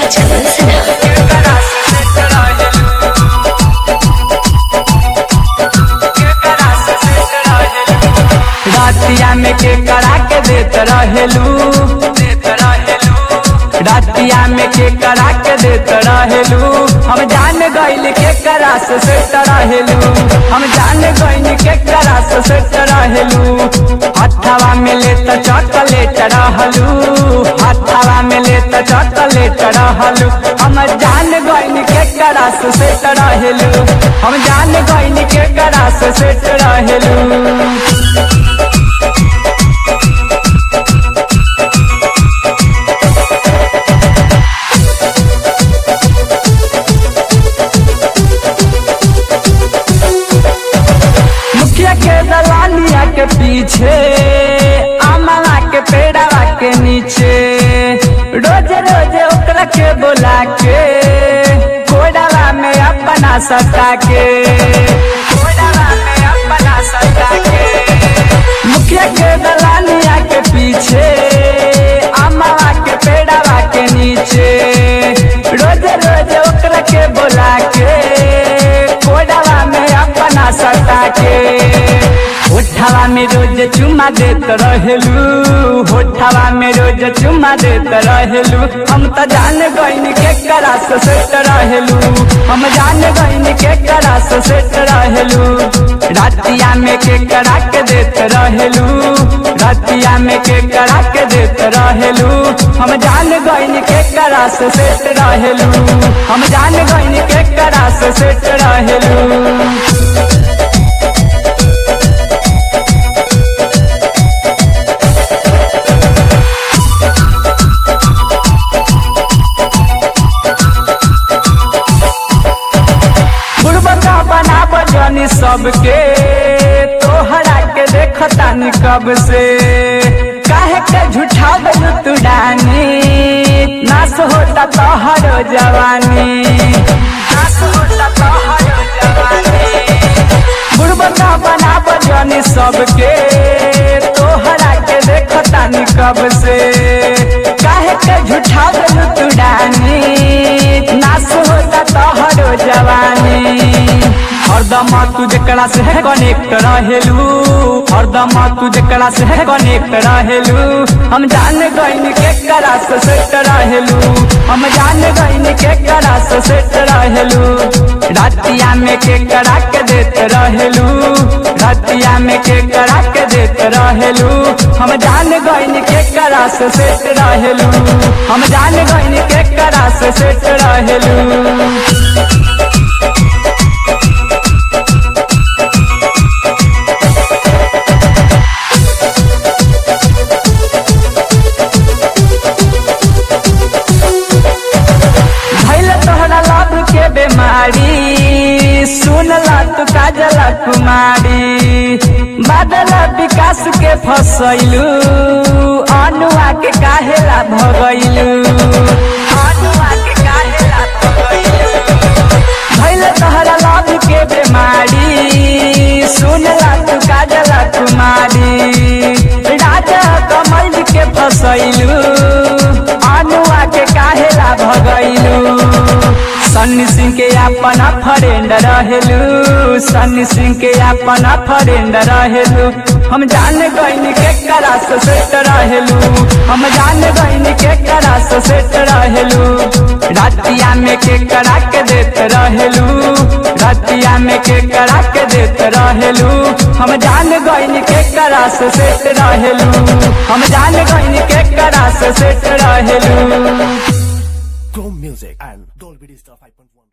चमन सना रातिया में के करा के देत रहेलू देत रहेलू रातिया में के करा के देत रहेलू हम जान गइल के करा से सेट रहेलू हम जान गइल के करा से सेट रहेलू हथवा में ले त चॉकलेट रहलू हथवा में ले त चॉकलेट रहलू हम जान गइल के करा से सेट रहेलू हम जान गइल के करा से सेट रहेलू मुखिया के दलालिया के पीछे अमला के पेड़वा के नीचे रोज रोज ओकरा के बोला के कोडवा में अपना सटा के कोडवा में अपना सटा के मुखिया के दलालिया के पीछे अमला के पेड़वा के नीचे रोज रोज ओकरा के बोला के कोडवा में अपना सटा के होठवा में रोज चुमा देत रहेलू होठवा में रोज चुमा देत रहेलू हम त जान गइन के करा से सेट रहेलू हम जान गइन के करा से सेट रहेलू रातिया में के करा के देत रहेलू रातिया में के करा के देत रहेलू हम जान गइन के करा से सेट रहेलू हम जान गइन के करा से सेट रहेलू बुढ़बका बना बजनी सबके तोहरा के देखतानी कब से काहे के झूठा गलू तू डानी नाश होता तोहरो जवानी नाश होता तोहरो जवानी बुढ़बका बना बजनी सबके तोहरा के देखतानी कब से काहे के झूठा गलू तू डानी नाश होता तोहरो जवानी हरदम तू जकरा से कनेक्ट रहेलू हरदम तू जकरा से कनेक्ट रहेलू हम जान गइन के करा से सेट रहेलू हम जान गइन के करा से सेट रहेलू रातिया में के करा के देत रहेलू रातिया में के करा के देत रहेलू हम जान गइन के करा से सेट रहेलू हम जान गइन के करा से सेट रहेलू भैल तोहरा लाभ के बीमारी सुनला तू काजला कुमारी बादल विकास के फसैलू अनुआ के काहेला भगैलू अनुआ के काहेला भगैलू भैल तोहरा लाभ के बीमारी सुनला तू काजला कुमारी राजा कमल के फसैलू अनुआ के काहेला भगैलू सन्नी सिंह के अपना फ्रेंड रहेलू सन्नी सिंह के अपना फ्रेंड रहेलू हम जान गइन के करा से सेट रहेलू हम जान गइन के करा से सेट रहेलू रातिया में के करा के देत रहेलू रातिया में के करा के देत रहेलू हम जान गइन के करा से सेट रहेलू हम जान गइन के करा से सेट रहेलू Chrome Music and Dolby Digital 5.1